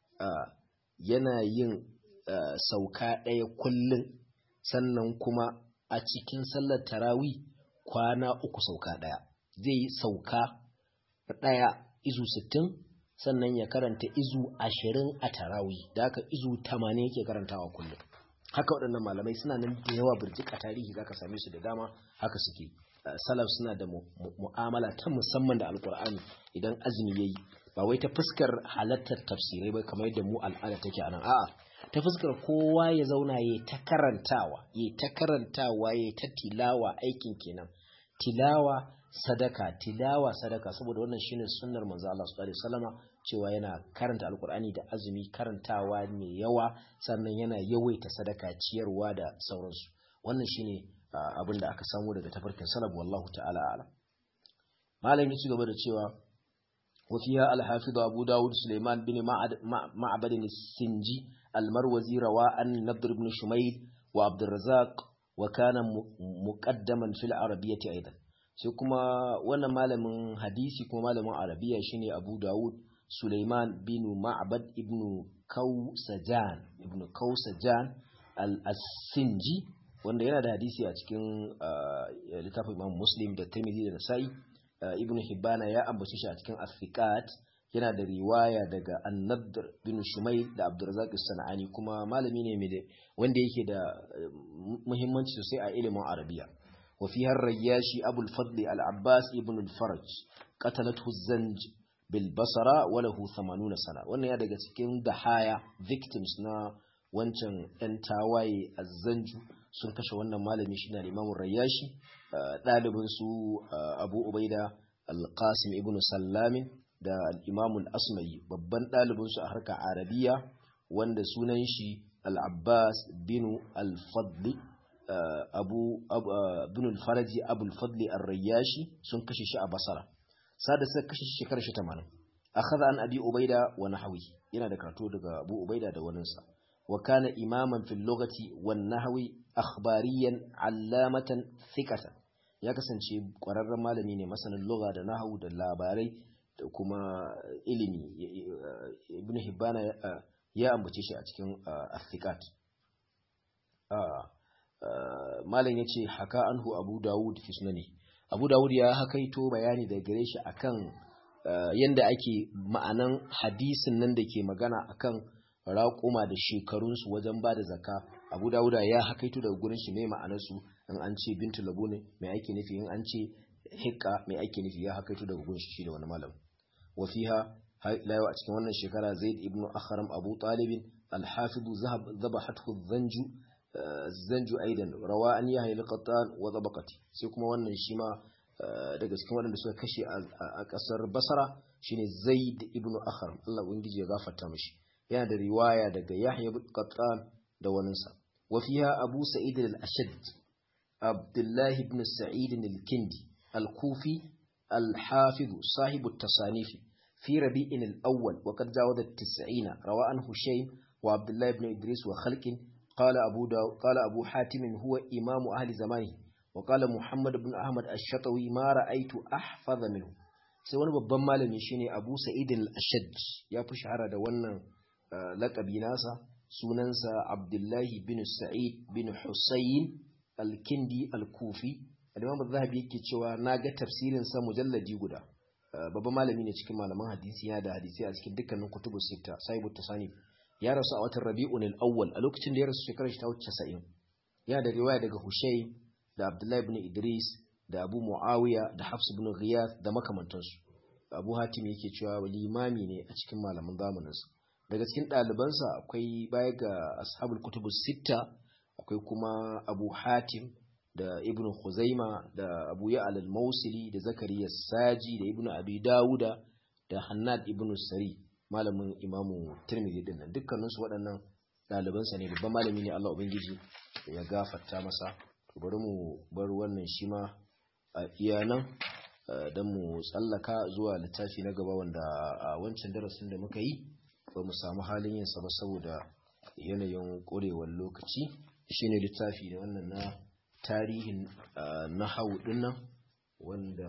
yana yin sauka ɗaya kullun sannan kuma a cikin sallar tarawi kwana uku sauka ɗaya zai yi sauka ɗaya izu sittin sannan ya karanta izu ashirin a tarawi da haka izu tamanin yake karantawa kullum haka waɗannan malamai suna nan da yawa birjik a tarihi zaka same su da dama haka suke salaf suna da mu'amala ta musamman da alkur'ani idan azumi yayi ba wai ta fuskar halattar tafsirai ba kamar yadda mu al'ada take anan a'a ta fuskar kowa ya zauna ya ta karantawa ya ta karantawa ya ta tilawa aikin kenan tilawa sadaka tilawa sadaka saboda wannan shine sunnar manzo Allah sallallahu alaihi wasallama cewa yana karanta alkur'ani da azumi karantawa mai yawa sannan yana yawaita sadaka ciyarwa da sauransu wannan shine abin da aka samu daga tafarkin salaf wallahu ta'ala alam malam ya ci gaba da cewa وفيها الحافظ أبو داود سليمان بن معبد السنجي المروزي روى عن نضر بن شميل وعبد الرزاق وكان مقدما في العربية أيضا sai kuma wannan malamin hadisi kuma malamin arabiya shine Abu Dawud Sulaiman bin Ma'bad ibn Kausajan ibn Kausajan al-Sinji wanda yana da hadisi a cikin littafin Imam Muslim da Tirmidhi da Nasa'i Ibn Hibbana ya ambace shi a cikin As-Siqat yana da riwaya daga An-Nadr bin Shumayl da Abdurrazzaq as-Sanani kuma malami ne mai wanda yake da muhimmanci sosai a ilimin Arabiya وفيها الرياشي أبو الفضل العباس ابن الفرج قتلته الزنج بالبصرة وله ثمانون سنة وانا يدقى cikin dahaya victims na wancan ‘yan tawaye a zanju sun kashe wannan malami shi na limamun rayashi ɗalibin su abu ubaida alƙasim ibn sallamin da al'imamun asma'i babban ɗalibin su a harkar arabiya wanda sunan shi al'abbas binu al-fadli abu bin al-faraji abu al-fadli ar-rayyashi sun kashe shi a basara sada suka kashe shi shekarar shi 80 akhadha an abi ubaida wa nahwi yana da karatu daga abu ubaida da waninsa wa kana imaman fil lughati wan nahwi akhbariyan allamatan thiqatan ya kasance kwararren malami ne masanin lugha da nahwu da labarai da kuma ilimi ibn hibbana ya ambace shi a cikin athiqat malam yace haka anhu abu dawud fi sunani abu dawud ya hakaito bayani da gare shi akan yanda ake ma'anan hadisin nan da ke magana akan raƙuma da shekarunsu wajen ba da zaka abu dawuda ya hakaito daga gurin shi mai ma'anarsu in an ce bintu labu ne mai ake nufi in an ce hikka mai ake nufi ya hakaito daga gurin shi da wani malam wafiha layo a cikin wannan shekara zaid ibn akhram abu talibin alhafidu zabahathu zanju zanju aidan rawa an yahya al-qattan wa zabaqati sai kuma wannan shi ma daga cikin waɗanda suka kashe a ƙasar basara shine zaid ibn akhram Allah ubangiji ya gafarta mishi yana da riwaya daga yahya ibn qattan da waninsa wa fiha abu sa'id al-ashad abdullah ibn sa'id al-kindi al-kufi al-hafiz sahib at-tasanif fi rabi'in al-awwal wa qad jawaza at-90 rawa an hushaym wa abdullah ibn idris wa khalqin قال أبو, داو قال أبو حاتم هو إمام أهل زمانه وقال محمد بن أحمد الشطوي ما رأيت أحفظ منه sai wani babban malami shine Abu Sa'id al-Ashaj ya fi shahara da wannan laqabi nasa sunansa Abdullahi bin Sa'id bin Husayn al-Kindi al-Kufi Imam Az-Zahabi yake cewa naga tafsirin sa mujalladi guda babban malami ne cikin malaman hadisi yana da hadisi a cikin dukkanin kutubus sita Sahibut Tasanif ya rasu a watan Rabi'un al-Awwal a lokacin da ya rasu shekarar shi ta wuce 90 yana da riwaya daga Hushayb da Abdullahi ibn Idris da Abu Muawiya da Hafs ibn Ghiyath da makamantansu Abu Hatim yake cewa limami ne a cikin malaman zamaninsa daga cikin ɗalibansa akwai baya ga ashabul kutubus sitta akwai kuma Abu Hatim da Ibn Khuzaima da Abu Ya'al al-Mawsili da Zakariya Saji da Ibn Abi Dawuda da Hannad ibn Sari malamin Imamu Tirmidhi din nan dukkanin su waɗannan ɗalibansa ne babban malami ne Allah ubangiji ya gafarta masa to bari mu bar wannan shi ma a iya nan don mu tsallaka zuwa littafi na gaba wanda a wancan darasin da muka yi ba mu samu halin yin sa ba saboda yanayin ƙorewar lokaci shine littafi da wannan na tarihin na hau nan wanda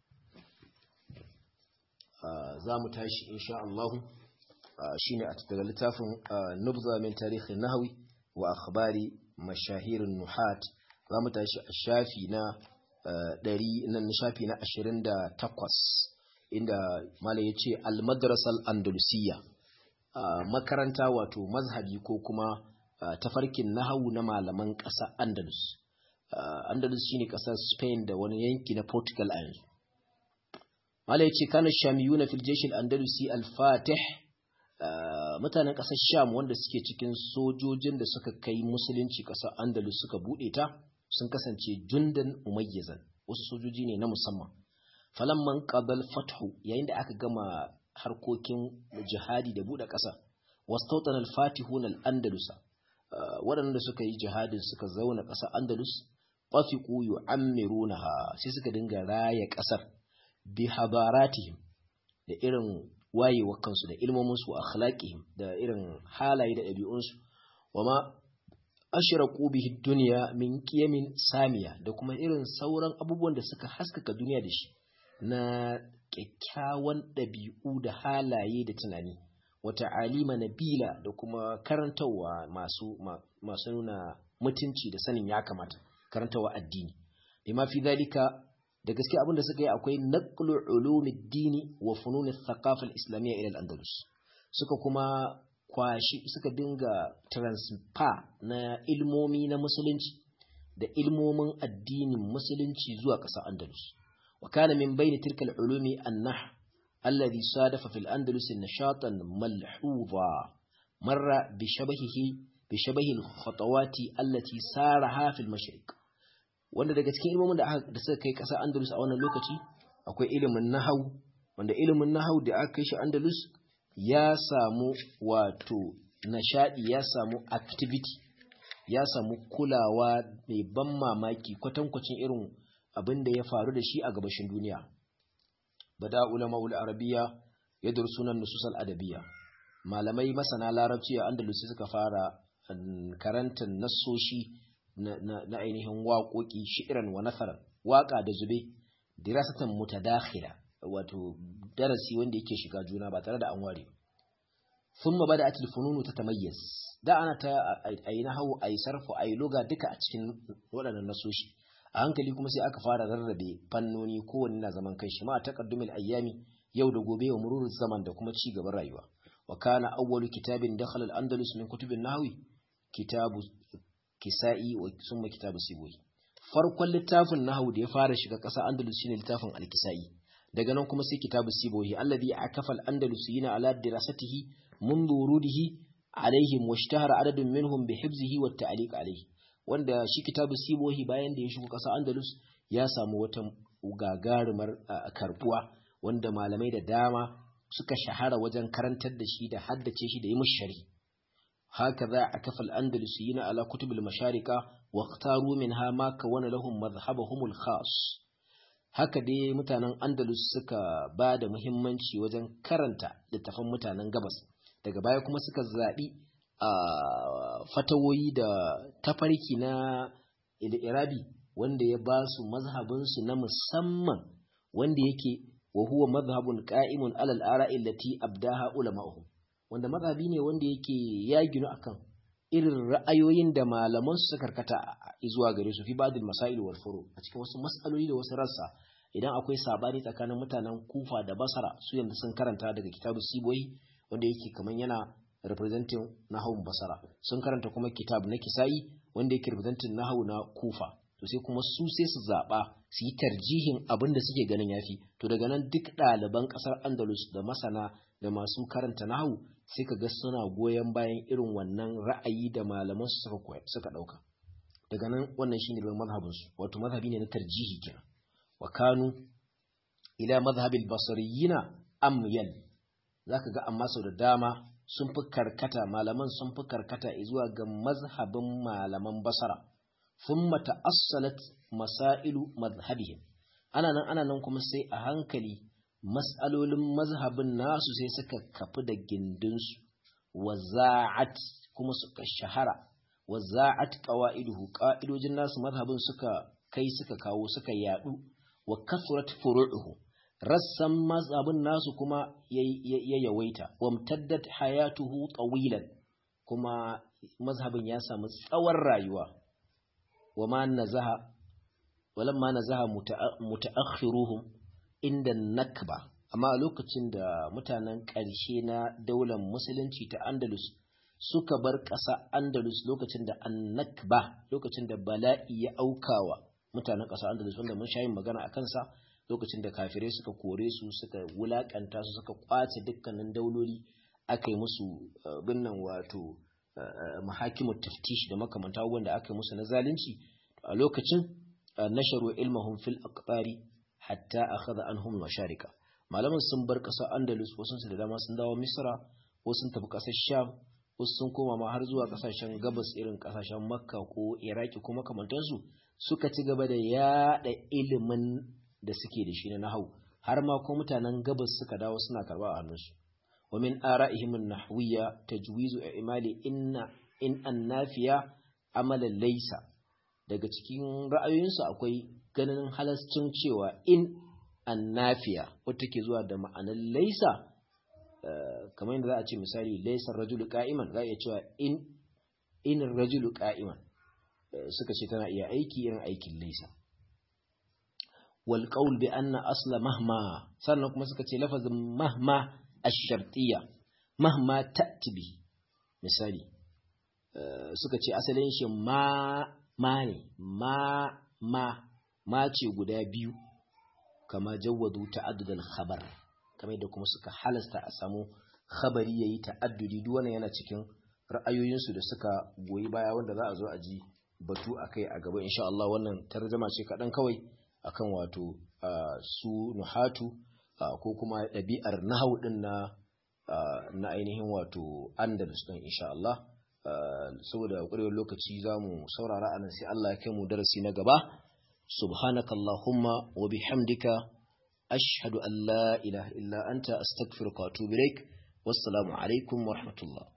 za mu tashi insha Allah shine a daga littafin nubza min tarihin nahawi wa akhbari mashahirin nuhat za mu tashi a shafi na ɗari nan shafi na ashirin da takwas inda mala ya ce almadrasal andalusiya makaranta wato mazhabi ko kuma tafarkin nahawu na malaman ƙasa andalus andalus shine ƙasar spain da wani yanki na portugal a yanzu mala ya ce kana shamiyu na filjeshin andalusi al-fatih mutanen ƙasar sham wanda suke cikin sojojin da suka kai musulunci ƙasar andalus suka buɗe ta sun kasance jundan umayyazan wasu sojoji ne na musamman falamman qabal fathu yayin da aka gama harkokin jihadi da bude ƙasa wastautan al-fatihun al-andalusa waɗanda suka yi jihadin suka zauna ƙasar andalus fafiqu yu'ammirunaha sai suka dinga raya ƙasar bi hadaratihim da irin wayewa kansu da ilmominsu wa akhlaqihim da irin halaye da ɗabi'unsu wa ma ashraqu bihi dunya min qiyamin samiya da kuma irin sauran abubuwan da suka haskaka duniya da shi na kyakkyawan ɗabi'u da halaye da tunani wata alima nabila da kuma karantarwa masu masu nuna mutunci da sanin ya kamata karantarwa addini bima fi dalika da gaske abin da suka yi akwai naqlu ulumid dini wa funun thaqafa al-islamiyya ila al-andalus suka kuma kwashi suka dinga transfer na ilmomi na musulunci da ilmomin addinin musulunci zuwa ƙasar andalus wa kana min bayni tilka al-ulumi an-nah alladhi sadafa fil andalus nashatan malhuza marra bi shabahihi bi shabahi al-khatawati allati saraha fil mashriq wanda daga cikin ilmomin da da suka kai ƙasar andalus a wannan lokaci akwai ilimin nahau wanda ilimin nahau da aka kai shi andalus ya samu wato nashadi ya samu activity ya samu kulawa mai ban mamaki kwatankwacin irin abin da ya faru da shi a gabashin duniya bada ulama ul arabiya ya sunan nusus al adabiyya malamai masana larabci a andalus suka fara karantar nassoshi na ainihin waƙoƙi shi'iran wa nasaran waƙa da zube dirasatan mutadakhila wato darasi wanda yake shiga juna ba tare da an ware thumma bada'at al-fununu tatamayyaz da ana ta ayi nahwu ayi sarfu ayi loga duka a cikin waɗannan nasoshi a hankali kuma sai aka fara rarrabe fannoni kowanne na zaman kai shi ma taqaddumil ayyami yau da gobe wa mururus zaman da kuma ci gaban rayuwa wa kana awwalu kitabin dakhala al-andalus min kutubin nahwi kitabu kisa'i wa summa kitabu siboyi farkon littafin nahwu da ya fara shiga ƙasa andalus shine littafin al-kisa'i daga nan kuma sai kitabu siboyi alladhi akafa al-andalusiyina ala dirasatihi منذ وروده عليهم واشتهر عدد منهم بحفظه والتعليق عليه wanda shi kitabu sibohi bayan da ya shigo ƙasa andalus ya samu wata gagarumar karbuwa wanda malamai da dama suka shahara wajen karantar da shi da haddace shi da yi mushari haka za a kafa al-andalusiyina ala kutubul masharika wa ikhtaru minha ma kawana lahum madhhabahum al-khas haka dai mutanen andalus suka ba da muhimmanci wajen karanta littafan mutanen gabas daga baya kuma suka zaɓi a fatawoyi da tafarki na irabi wanda ya ba su mazhabinsu na musamman wanda yake wa huwa mazhabun qa'imun alal ara'i allati abdaha ulama'uhum wanda mazhabi ne wanda yake ya ginu akan irin ra'ayoyin da malaman su karkata zuwa gare su fi ba'dil masail wal furu a cikin wasu mas'aloli da wasu rassa idan akwai sabani tsakanin mutanen Kufa da Basra su yanzu sun karanta daga kitabu Siboyi wanda yake kaman yana representing nahawun Basra sun karanta kuma kitab na Kisa'i wanda yake representing nahawu na Kufa to sai kuma su sai su zaba su yi tarjihin abin da suke ganin yafi to daga nan duk ɗaliban ƙasar Andalus da masana da masu karanta nahawu sai ka ga suna goyon bayan irin wannan ra'ayi da malaman su suka suka dauka daga nan wannan shine ban mazhabin su wato mazhabi ne na tarjihi kenan wa kanu ila mazhabil basriyina amyal zaka ga amma sau da dama sun fi karkata malaman sun fi karkata zuwa ga mazhabin malaman basara thumma ta'assalat masailu mazhabihim ana nan ana nan kuma sai a hankali mas'alolin mazhabin nasu sai suka kafi da gindinsu wa za'at kuma suka shahara wa za'at qawaiduhu qa'idojin nasu mazhabin suka kai suka kawo suka yadu wa kasurat furu'uhu rassan mazhabin nasu kuma ya yawaita wa mtaddat hayatuhu tawilan kuma mazhabin ya samu tsawon rayuwa wa ma nazaha walamma nazaha mutaakhiruhum inda nakba amma a lokacin da mutanen ƙarshe na daular musulunci ta andalus suka bar ƙasa andalus lokacin da annakba lokacin da bala'i ya aukawa mutanen ƙasa andalus wanda mun sha yin magana a kansa lokacin da kafirai suka kore su suka wulakanta su suka kwace dukkanin dauloli aka yi musu binnan wato mahakimu taftish da makamanta wanda aka yi musu na zalunci a lokacin nasharu ilmahum fil aqtari hatta akhadha anhum masharika malaman sun bar ƙasar andalus wasu su da dama sun dawo misra wasu sun tafi ƙasar sham wasu sun koma ma har zuwa ƙasashen gabas irin ƙasashen makka ko iraki ko makamantansu suka ci gaba da yaɗa ilimin da suke da shi na nahau har ma ko mutanen gabas suka dawo suna karba a hannunsu wa min ara'ihim an-nahwiyya tajwizu i'mali inna in annafiya amalan laysa daga cikin ra'ayoyinsu akwai ganin halascin cewa in annafiya wata ke zuwa da ma'anar laysa kamar yadda za a ce misali laysa rajulu qa'iman za a iya cewa in in rajulu qa'iman suka ce tana iya aiki irin aikin laysa wal qawl bi anna asla mahma sannan kuma suka ce lafazin mahma ash-shartiyya mahma ta'ti bi misali suka ce asalin shi ma ma ne ma ma ma ce guda biyu kama jawwadu ta'addud al-khabar kamar yadda kuma suka halasta a samu khabari yayi ta'addudi duk wannan yana cikin ra'ayoyinsu da suka goyi baya wanda za a zo a ji batu akai a gaba insha Allah wannan tarjuma ce kaɗan kawai akan wato su nuhatu ko kuma ɗabi'ar nahau ɗin na na ainihin wato andalus ɗin insha Allah saboda ƙwarewar lokaci za mu saurara anan sai Allah ya kai mu darasi na gaba subhanaka allahumma wa bihamdika ashhadu an la ilaha illa anta astaghfiruka wa atubu ilaik wassalamu alaikum wa rahmatullah